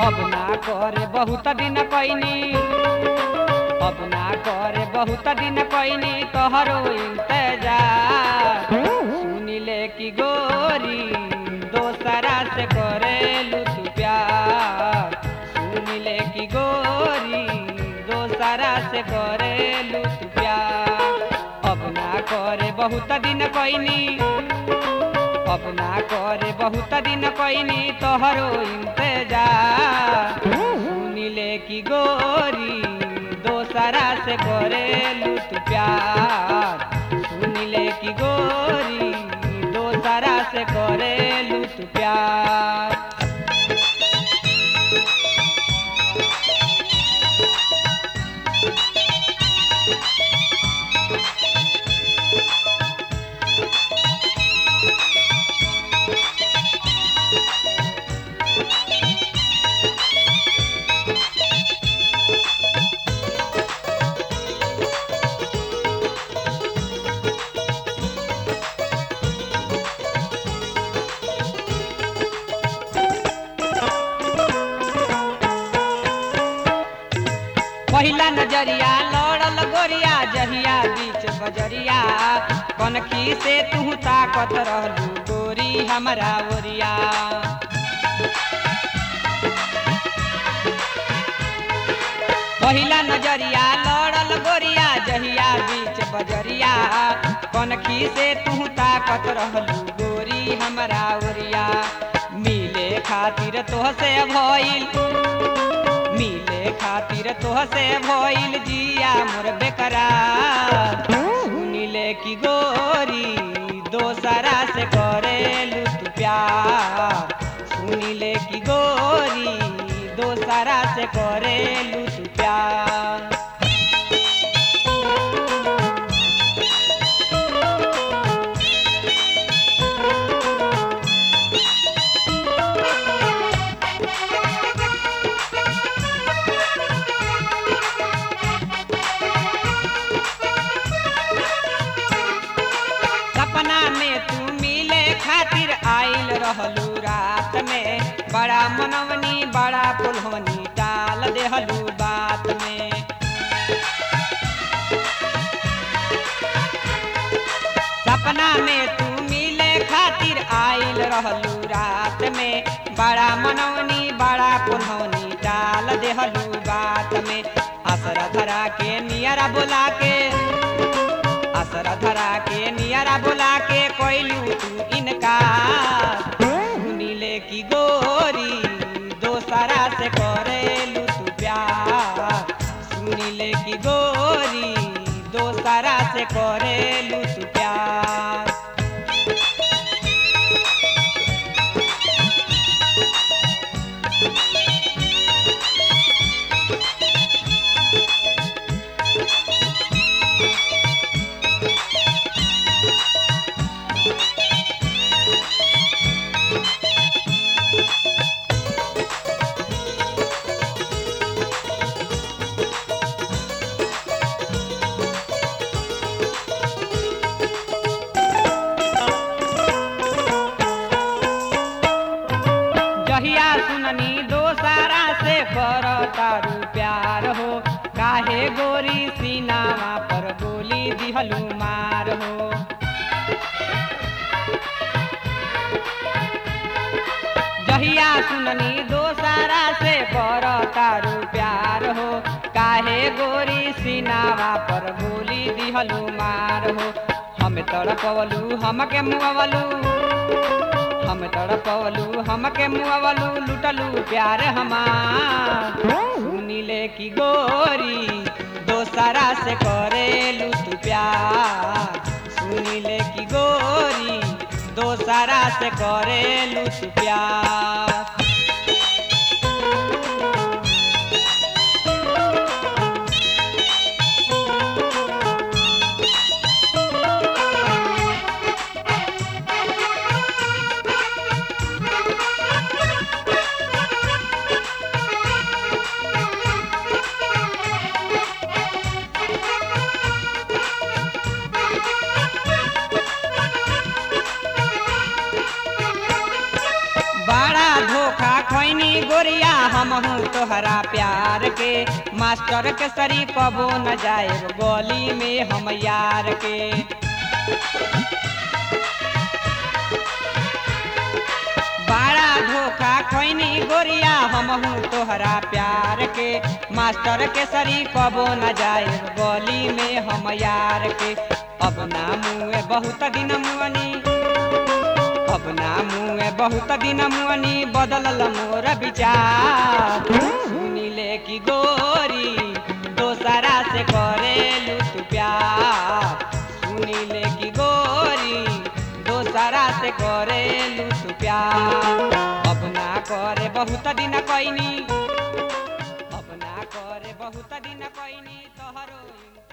अब ना करे बहुत दिन कैनी अब ना करे बहुत दिन कैनी तोहरो इंतजार सुनिले की गोरी दोसरा से करेलू तू प्यार सुनिले की गोरी दोसरा से करेलू तू प्यार अब ना करे बहुत दिन कैनी अब ना करे बहुत दिन कैनी तोहरो इंतजार सुनिले की गोरी दोसरा से करेलू तू प्यार सुनिले की गोरी दोसरा से करेलू तू प्यार पहिला नजरिया लड़ल गोरिया जहिया बीच बजरिया कनखी से तू ताकत रहलू गोरी हमरा ओरिया पहिला नजरिया लड़ल गोरिया जहिया बीच बजरिया कनखी से तू ताकत रहलू गोरी हमरा ओरिया मिले खातिर तोहसे भइल मिले खातिर तोहसे भइल जिया मोर बेकरार सुनिले की गोरी दोसरा से करेलू तू प्यार सुनिले की गोरी दोसरा से करेलू तू प्यार सपना में तू मिले खातिर आइल रहलू रात में बड़ा मनवनी बड़ा पुलहनी टाल देहलू बात में सपना में तू मिले खातिर आइल रहलू रात में बड़ा मनवनी बड़ा पुलहनी टाल देहलू बात में असरा धरा के नियरा बोला के असरा धरा के नियरा बोला के कोइलू तू इनका सुनिले की गोरी दोसरा से करेलू तू प्यार सुनिले की गोरी दोसरा से करेलू तू प्यार जहिया सुननी दोसारा से कर तारू प्यार हो काहे गोरी सीनामा पर गोली दिहलू मार हो जहिया सुननी दोसारा से कर तारू प्यार हो काहे गोरी सीनावा पर गोली दिहलू मार हो हम तड़पवलू हमके मुआवलू हम तड़पवलू हमके मुआवलू लुटलू प्यार हमार सुनिले की गोरी दोसरा से करेलू तू प्यार सुनिले की गोरी दोसरा से करेलू तू प्यार हमहू तोहरा प्यार के मास्टर के सरी कबो न जाए गली में हम यार के बड़ा धोखा खैनी गोरिया हमहू तोहरा प्यार के मास्टर के सरी कबो न जाए गली में हम यार के अब ना मुँह बहुत दिन मुअनी अब ना मुँह बहुत दिन मुअनी बदलल मोर विचार सुनिले की गोरी दोसरा से करेलू तू प्यार सुनिले की गोरी दोसरा से करेलू तू प्यार अब ना करे बहुत दिन कैनी अब ना करे बहुत दिन कैनी तोहरो